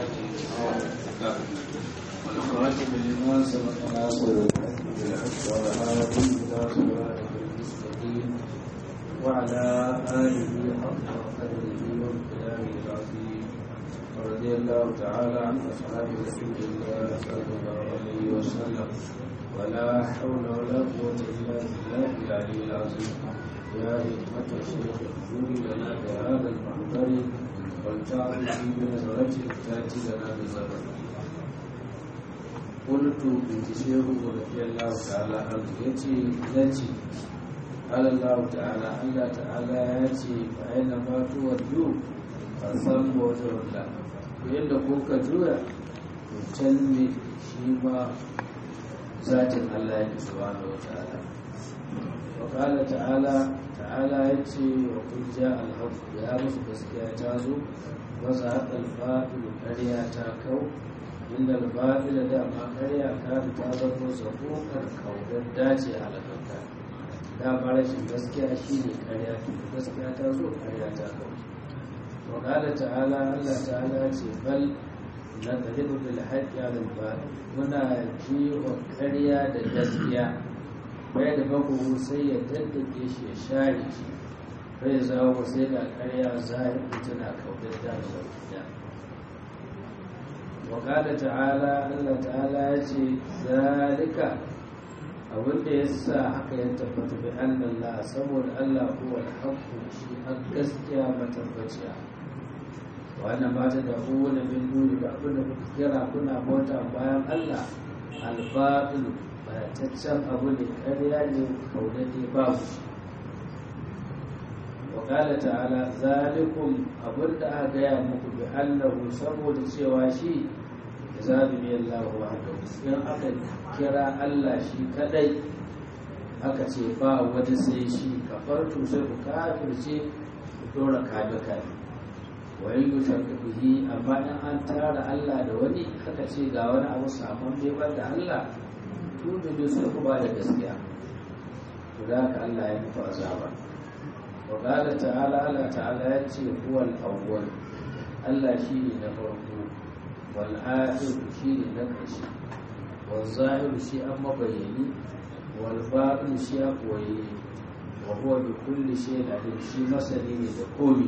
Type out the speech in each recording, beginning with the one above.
والخاتم لما سبق ناصر الحق بالحق والهادي إلى صراطك المستقيم وعلى آله حق قدره وامتداره العظيم ورضي الله تعالى عن أصحاب رسول الله صلى الله عليه وسلم ولا حول ولا قوة إلا بالله العلي العظيم يا حكمة الشيخ اغفر لنا بهذا المحضر والتعظ بنظرة تأتي لنا بزبر قلت بنت شيخ رضي الله تعالى عنه يتي نتي قال الله تعالى الله تعالى ياتي فأينما تودوا فثم وجه الله yadda kuka juya to can ne shi ma zatin Allah ya subhanahu wa ta'ala wa qala ta'ala ta'ala yace wa qul ja'a al-haqq ya musu gaskiya ta zo wa zaqa al-batil ƙarya ta kau inda al-batil da ma ƙarya ka ta zama zakokar kaudar dace halakaka da ba rashin gaskiya shine ƙarya to gaskiya ta zo ƙarya ta kau wa qala ta'ala Allah ta'ala ce bal نضرب بالحق على الباطل muna jiwa karya da gaskiya bai da baku sai ya daddake shi ya share shi bai zawo sai da karya zahiri tana kautar da gaskiya wa qala ta'ala Allah ta'ala ya ce zalika abinda ya sa haka ya tabbata bi Allah saboda Allah huwa al-haqqu shi a gaskiya matabbaciya wannan ba ta da kowane min duni ba abinda kuka kira kuna bauta bayan Allah albatul bayataccen abu ne ƙarya ne kaunade babu shi wa qala ta'ala zalikum abinda aka gaya muku bi annahu saboda cewa shi zabi bi Allah wahdahu in aka kira Allah shi kadai aka ce ba wani sai shi kafartu sai ku kafirce ku dora kabe kabe wai yushaka bihi amma in an tara Allah da wani aka ce ga wani abu saman bai da Allah to da duk sai ku ba da gaskiya to da haka Allah ya muku azaba wa qala ta'ala Allah ta'ala ya ce huwal awwal Allah shine na farko wal akhir shine na ƙarshe wal zahir shi an mabayani wal batin shi a koyi wa huwa bi kulli shay'in alim shi masani ne da komai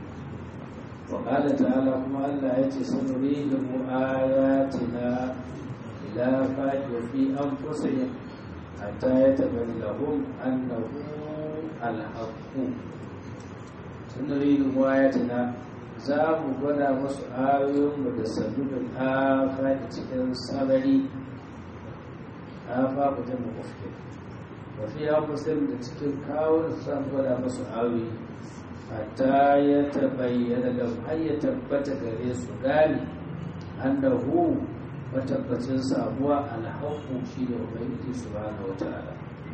وقال تعالى كما الله يتي سنريهم آياتنا إلى فاج وفي أنفسهم حتى يتبين لهم أنه الحق سنريهم آياتنا za mu gwada masu ayoyinmu da sabbin afa da cikin sarari afa ku ta mafi wafi ya musulun da cikin kawun su gwada masu ayoyi hatta ya tabayyana da har ya tabbata gare su gane annahu matabbacin sabuwa alhaqqu shi da ubangiji subhanahu wataala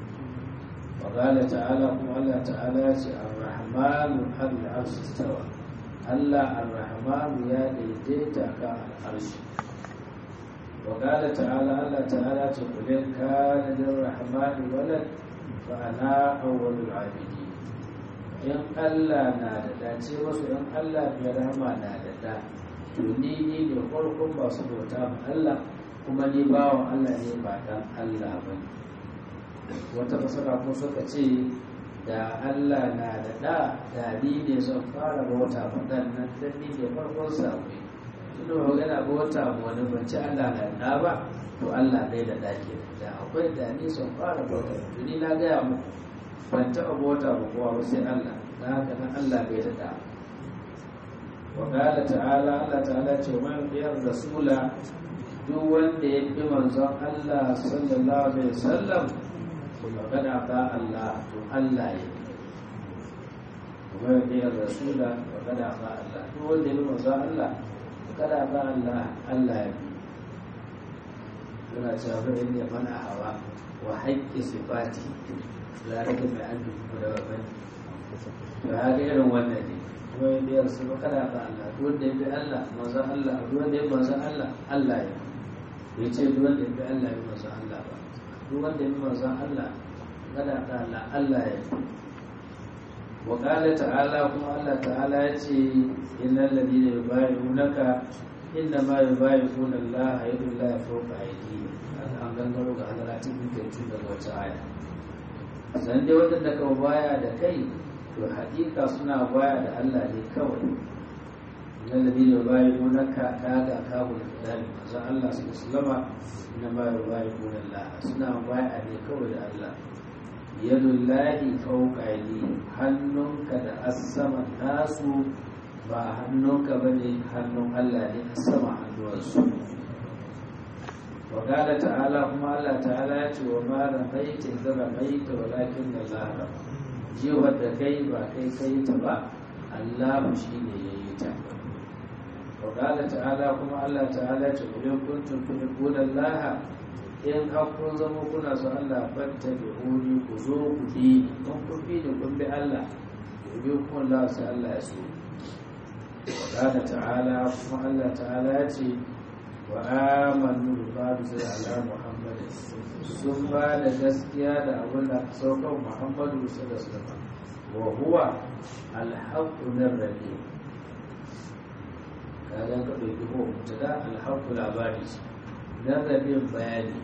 wa qala ta'ala kuma Allah ta'ala ya ce ar-rahmanu al arshi stawa Allah ar-rahmanu ya daidaita ka al-arshi wa qala ta'ala Allah ta'ala ce kulin kana lir-rahmani walad fa ana awwalul 'abidin in Allah na da dace wasu in Allah mai rahama na da da to ni ni da farkon ba su bauta ma Allah kuma ni bawan Allah ne ba dan Allah ba wata fasara ko suka ce da Allah na da da da ni ne zan fara bauta ma dan nan dan ni ne farkon samu tunda magana bauta ma wani ban ci Allah na da ba to Allah bai da dake da akwai da ni zan fara bauta ni na gaya muku ban taɓa bauta ba kowa ba sai Allah na haka nan Allah bai daɗa wa ƙala ta'ala Allah ta'ala ce man biyar rasula duk wanda ya bi manzon Allah sallallahu alaihi wasallam to magana ba Allah to Allah ya kuma biyar rasula magana ba Allah duk wanda ya bi manzon Allah kada ba Allah Allah ya bi yana cewa ba inda mana hawa wa haƙƙi sifati larabin mai an dubu da babban to haka irin wannan ne kuma yin biyar su ba kada ba Allah duk wanda ya bi Allah manzon Allah duk wanda ya bi manzon Allah Allah ya bai ce duk wanda ya bi Allah ya bi manzon Allah ba duk wanda ya bi manzon Allah kada ba Allah Allah ya wa qala ta'ala kuma Allah ta'ala ya ce innal ladina yubayyi'unaka inna ma yubayi'una Allah yadullahi fawqa aydihim an gangaro ga hadaratin muke tun daga wata aya san dai wadanda ka baya da kai to hakika suna baya da Allah ne kawai innal ladina yubayi'unaka kaga kabul fidali manzo Allah sallallahu alaihi inna ma yubayi'una Allah suna baya ne kawai da Allah yadullahi fawqa aydihim hannunka da as-sama nasu ba hannunka bane hannun Allah ne as-sama hannuwansu وقال تعالى كما الله تعالى وما رميت إذ رميت ولكن الله رمى جيوة كي با كي كي تبا الله شيني ييتا وقال تعالى كما الله تعالى إن كنتم تحبون الله in hakkun zama kuna so Allah fatta bi huni ku zo ku bi kun kun bi da kun bi Allah ku bi kun Allah sai Allah ya so wa ta'ala kuma Allah ta'ala ya ce wa amanu ba da ala muhammad sun ba da gaskiya da abin da aka saukar muhammadu sallallahu alaihi wasallam wa huwa alhaqqu min rabbi kaga ka dauki ko mutada alhaqqu labari dan rabin bayani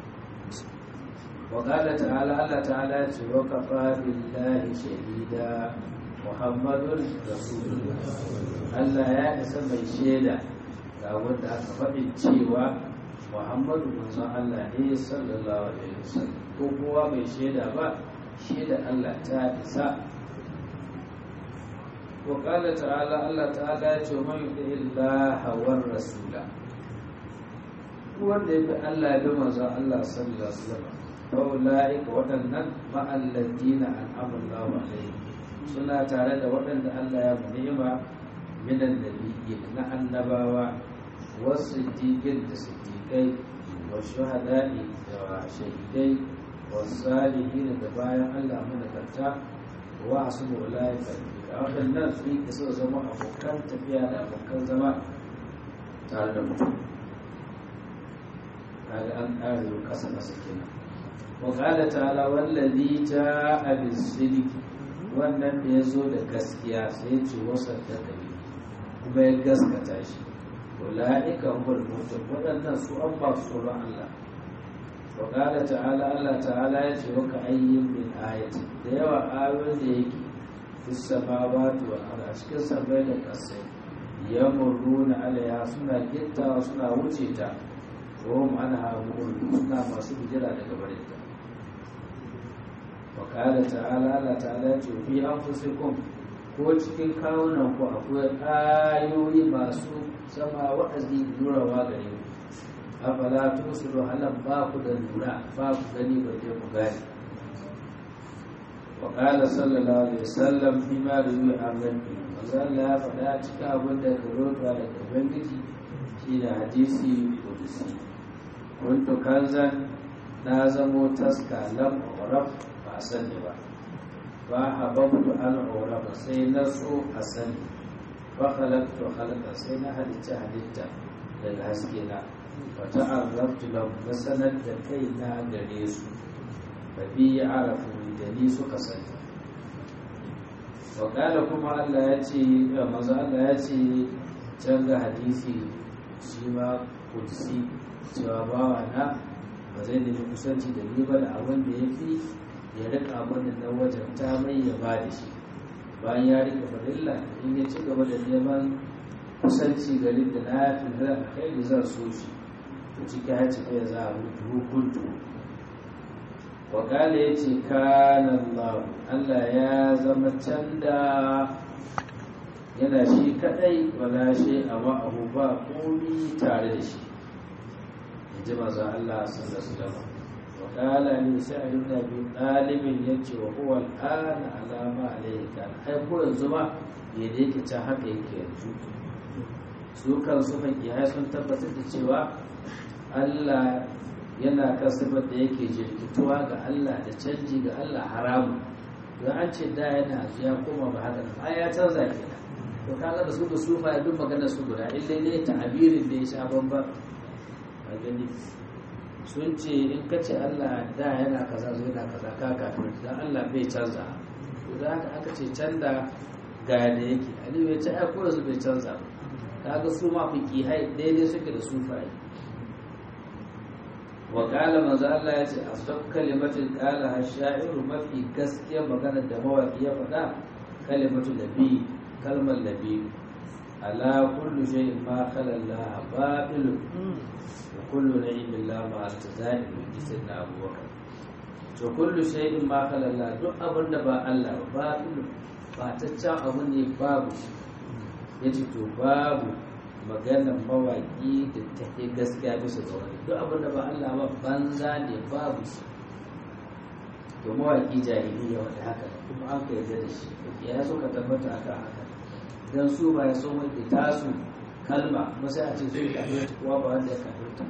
wa qala ta'ala Allah ta'ala ce wa kafa billahi shahida muhammadun rasulullah Allah ya isa mai shaida ga wanda aka faɗin cewa muhammadu manzon Allah ne sallallahu alaihi wasallam ko kowa bai shaida ba shaida Allah ta isa wa qala ta'ala Allah ta'ala ya ce man yuti illaha war rasula wanda ya bi Allah ya bi manzon Allah sallallahu alaihi wasallam fa ulaika waɗannan ma'alladina an'ama Allahu alaihim suna tare da waɗanda Allah ya ni'ima minan nabiyyin na annabawa والصديقين الصديقين والشهداء والشهيدين والصالحين دبايا الله من كتا وحسن أولئك أولا الناس في كسر زمان أبوكان تبيا أبوكان زمان تعالى mutum kaga an ƙare kasa kasa kenan wa qala ta'ala wallazi ja'a bis-sidq wannan da yazo da gaskiya sai ya ce wasa da kuma ya gaskata shi أولئك هم المتقون waɗannan su an ba su tsoron Allah wa qala ta'ala Allah ta'ala ya ce waka ayyin min ayati da yawa ayoyin da yake fis samawati wal ardi cikin sabai da ƙasai yamurruna alaiha suna gittawa suna wuce ta wa hum anha mu'ridun suna masu bijira daga barinta wa qala ta'ala Allah ta'ala ya ce fi anfusikum ko cikin kawunan ku akwai ayoyi masu sama wa'azi lurawa gare ku afala tusiru halan ba ku da lura ba ku gani ba je ku gani wa qala sallallahu alaihi wasallam fi ma ruwi an rabbi manzo Allah ya faɗa cikin abin da ka rota daga ubangiji shine hadisi kudusi kuntu kanzan na zamo taska lam uraf ba sani ba ba hababtu an urafa sai na so a sani ba halaktu halaka sai na halitta halitta daga haske na wata arraftu lam na sanar da kai na gare su ba bi ya arafu da ni suka sani wakala kuma Allah ya ce maza Allah ya ce can ga hadisi shi ma kudsi cewa bawa na ba zai nemi kusanci da ni ba da abin da ya fi ya rika mana na wajen ta mai ya ba da shi bayan ya rika farilla in ya ci gaba da neman kusanci garin da na fi da kai da zan so shi to ciki ya ci kai za a mutu hukuntu wakala ya ce kanan Allah ya zama can da yana shi kadai wala shi a ma'ahu ba komi tare da shi in ji maza Allah sallallahu alaihi wasallam وقال لي سعد بن ابي طالب يجي وهو الان على ما عليه كان ai ko yanzu ma ya da yake ta haka yake yanzu su kan su fakihai sun tabbatar da cewa Allah yana kan sifar da yake jirkituwa ga Allah da canji ga Allah haramu don an ce da yana ya koma ba haka ai ya canza kenan to kaga da su da sufa duk magana su guda illa ne ta'abirin da ya sha bamban a gani sun ce in ka ce Allah da yana kaza zo yana kaza ka kafin dan Allah bai canza to da haka aka ce canza ga da yake aliyu ya ce ai ko su bai canza kaga su ma fiqihai daidai suke da sufaye wa qala manzo Allah yace asab kalimatin qala hasha'iru mafi gaskiya magana da mawaki ya faɗa kalimatu nabi kalmar nabi ala kullu shay'in ma khala Allah batil wa kullu na'im la ma altazai bi sayyidina Abubakar to kullu shay'in ma khala Allah duk abin da ba Allah ba batil ba ta can abu ne babu yace to babu maganar mawaƙi da ta ke gaskiya bisa ga wani duk abin da ba Allah ba banza ne babu shi to mawaƙi jahiliya wanda haka kuma an ka yarda da shi ya so ka tabbata aka haka dan su ba ya so mai tasu kalma kuma sai a ce su ka ta kuwa ba wanda ya kafirta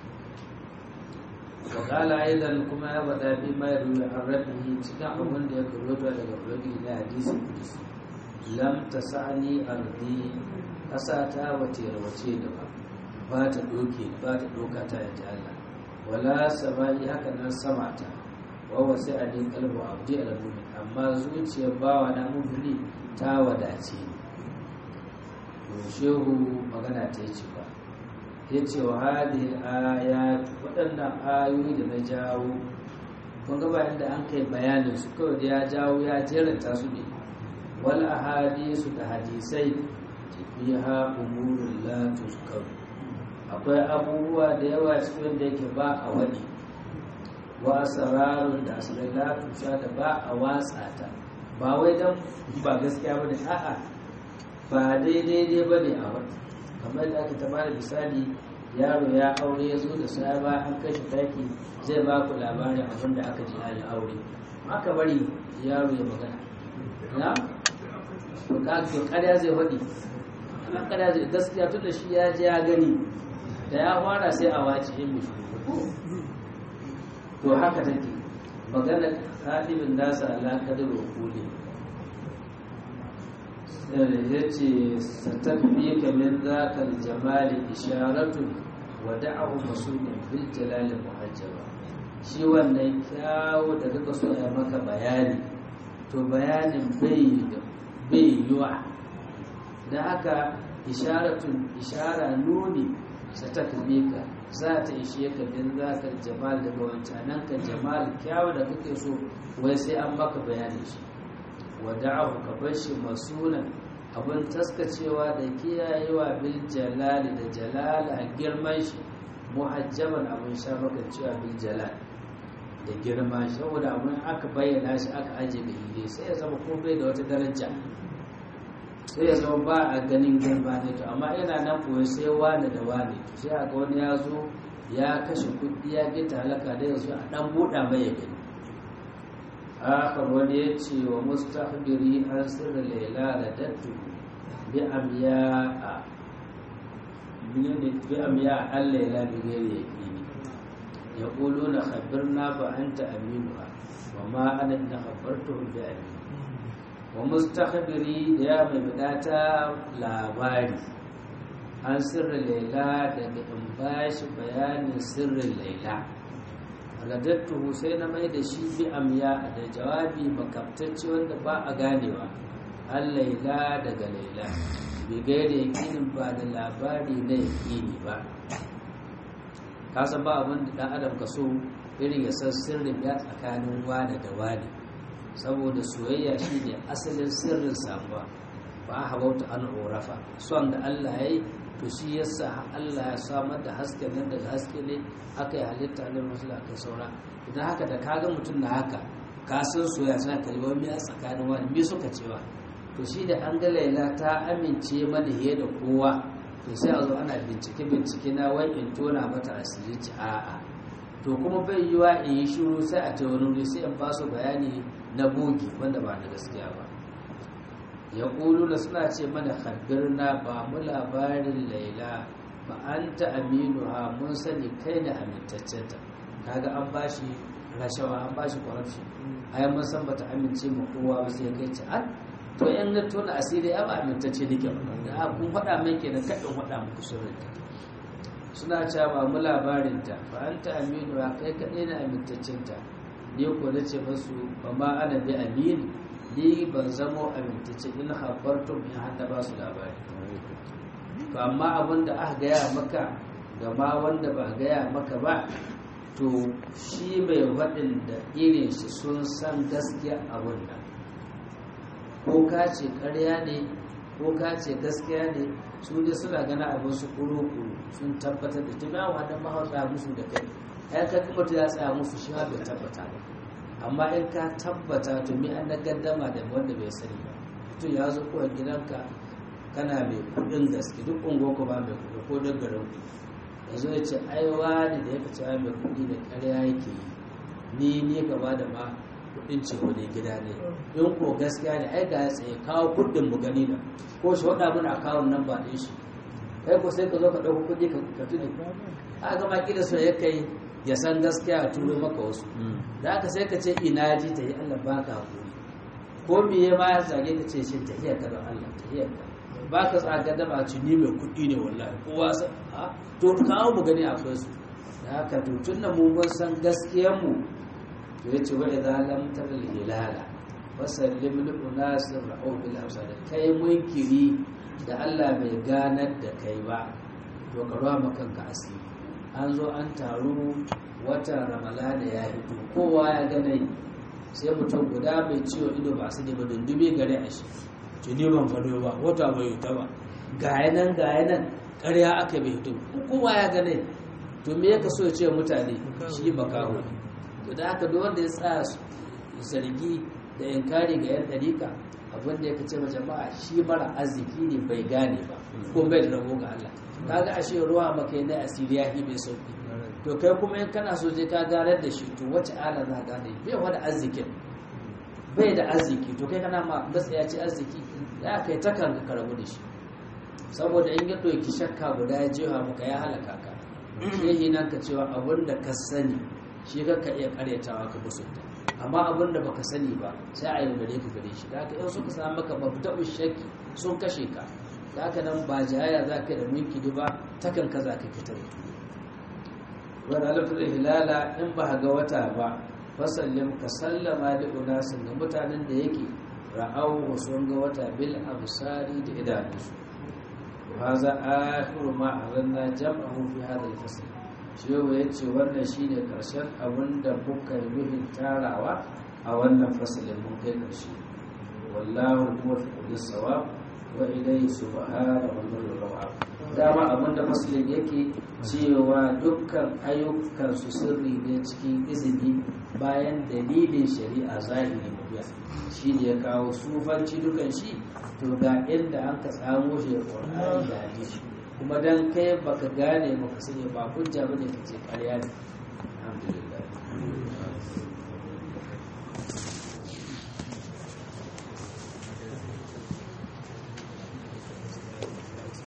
wa qala aidan kuma ya bada bi mai ruwa an rabbihi cikin abin da ya karota daga blogi na hadisi kudisi lam tasani ardi ƙasa ta wace rawace da ba ba ta doke ba ta doka ta yanzu Allah wala samai haka nan sama ta wa wasu a din kalbu abdi al-mu'min amma zuciyar bawa na mu'mini ta wadace to shehu magana ta yi ba ya ce wa hadhihi ayat waɗannan ayoyi da na jawo kun ga bayan da an kai bayanin su kawai da ya jawo ya jeranta su ne wal ahadisu da hadisai fiha umurun la tuzkar akwai abubuwa da yawa cikin da yake ba a wani wa asrarun da asirai la tusha da ba a watsa ta ba wai dan ba gaskiya bane a'a ba daidai dai bane a wani kamar da aka ta bada misali yaro ya aure ya zo da sai ba an kashe taki zai ba ku labarin abin da aka ji ya aure aka bari yaro ya magana na to ka to ƙarya zai faɗi an kada zai gaskiya tun da shi ya je ya gani da ya fara sai a wace yin mishi to haka take magana kadibin nasa ala kadir wakuli ya ce satafi ka min zakal jamali isharatu wa da'ahu masudin bil jalali muhajjaba shi wannan kyawu da kaka so ya maka bayani to bayanin bai bai yiwa da haka isharatun ishara nuni sa ta ka za ta ishe ka bin zakar jamal daga wancanan ka jamal kyawu da kake so wai sai an maka bayanin shi wada'ahu ka bar shi masunan abin taskacewa da kiyayewa bil jalali da jalala girman shi muhajjaban abin sha maka cewa bil jalal da girma saboda abin aka bayyana shi aka ajiye da hile sai ya zama ko bai da wata daraja sai ya zama ba a ganin girma ne to amma yana nan koyi sai wani da wani to sai a ga wani ya zo ya kashe kuɗi ya gita halaka da yanzu a ɗan buɗa mai ya gani akhar wani ya ce wa mustahbiri an sirri laila da dattu bi amya'a bi amya'a an laila bi gairi yaqini yaquluna khabirna fa anta aminuha wa ma ana in khabartuhum bi amin wa mustakhbiri da ya mai bidata labari an sirri laila daga in bashi bayanin sirrin laila radattuhu sai na mai da shi bi amya da jawabi makabtacce wanda ba a ganewa an laila daga laila bai gaida yakinin ba da labari na yakini ba kasa ba abin da dan adam ka so irin ya san sirrin ya tsakanin wane da wane saboda soyayya shi ne asalin sirrin samuwa ba a habauta an orafa son da allah ya yi to shi yasa allah ya samar da hasken nan daga haske ne aka yi halitta na rasul aka saura idan haka da kaga mutum na haka ka san soyayya suna kalmar me a tsakanin wani me suka cewa to shi da an ga laila ta amince mana fiye da kowa to sai a zo ana bincike bincike na wai in tona mata asiri ci a'a to kuma bai yiwa in yi shiru sai a ta wani wuri sai in ba su bayani na bogi wanda ba na gaskiya ba ya ƙulu da suna ce mana na ba mu labarin laila ba an ta aminu ha mun sani kai na amintaccenta kaga an ba shi rashawa an ba shi corruption ai mun san bata amince ma kowa ba sai kai ci an to yan na tona asiri ya ba amintacce nake ba da kun faɗa min kenan kaɗin faɗa muku sirrinta suna cewa ba mu labarinta ba an ta aminu ha kai kaɗai na amintaccinta ni ko na ce masu ba ma ana bi amin ni ban zamo amintacce in habartum in hada ba su labari to amma abin da aka gaya maka ga ma wanda ba gaya maka ba to shi mai faɗin da irin shi sun san gaskiya abin nan ko ka ce ƙarya ne ko ka ce gaskiya ne su ne suna gana abin su kuru-kuru sun tabbatar da tunawa da mahausa musu da kai ya ka kuma ya tsaya musu shi bai tabbata ba amma in ka tabbata to mi an na gaddama da wanda bai sani ba mutum ya zo kowa gidanka kana mai kudin gaske duk ungo ko ba mai kudi ko don garin ku ya zo ya ce ai wani da ya fi cewa mai kudi da karya yake yi ni ne gaba da ma kudin ce wani gida ne in ko gaskiya ne ai ga ya tsaye kawo kudin mu gani da ko shi wada mun akawun nan ba ɗin shi kai ko sai ka zo ka ɗauko kudi ka tuni a gama kila so ya kai ya san gaskiya a turo maka wasu da aka sai ka ce ina ji ta yi Allah ba ka haƙuri ko miye ma ya zage ka ce shi tahiyar ka don Allah tahiyar ka ba ka tsaga da ba ci ni mai kuɗi ne wallahi kowa sa a to kawo mu gani akwai su da haka to tun da mu mun san gaskiyar mu to yace wa idza lam taral hilala wasallim li unasir ra'u bil absar kai munkiri da Allah bai ganar da kai ba to ka ruwa makanka asiri an zo an taru watan ramalana ya hito kowa ya gane sai mutum guda mai ciwo ido ba su ne ba dundumi gare a shi ce ne ban gano ba wata bai hita ba gaya nan gaya nan ƙarya aka bai hito kowa ya gane to me ya so ya ce mutane shi makaho ne to da haka duk wanda ya tsaya zargi da yankari ga yan dariƙa abin da ya ce ma jama'a shi mara arziki ne bai gane ba ko bai da rabo ga Allah kaga ashe ruwa maka ne asiri ya mai sauki to kai kuma in kana so je ka ganar da shi to wace ala za ka gane bai wada arzikin bai da arziki to kai kana ma gaskiya ce arziki za ka yi takan ka rabu da shi saboda in ya ɗauki shakka guda ya jefa maka ya halaka ka shehi nan ka cewa abin da ka sani shi ka iya karyatawa ka musunta amma abin da baka sani ba sai a yaudare ka gare shi da haka yau suka samu maka mabda'u shakki sun kashe ka da haka nan ba jayaya za ka da mulki ba takan ka za ka fitar wani alifin hilala in ba ga wata ba fasallin ka sallama da unasin ga mutanen da yake ra'au sun ga wata bil absari da idanunsu haza akhiru ma azanna jam'ahu fi hadha al-fasl shehu yace wannan shine karshen abin da muka yi tarawa a wannan fasalin mun kai karshe wallahu huwa fi kulli sawab wa ilayhi subhanahu wa ta'ala dama abin da fasalin yake cewa dukkan ayyukan su sirri ne cikin izini bayan dalilin shari'a zahiri mabiya shi ne ya kawo sufanci dukan shi to ga inda an ka tsamo shi da ƙwararri da hadisi kuma dan kai baka gane baka sani ba hujja bane ka ce ƙarya ne alhamdulillah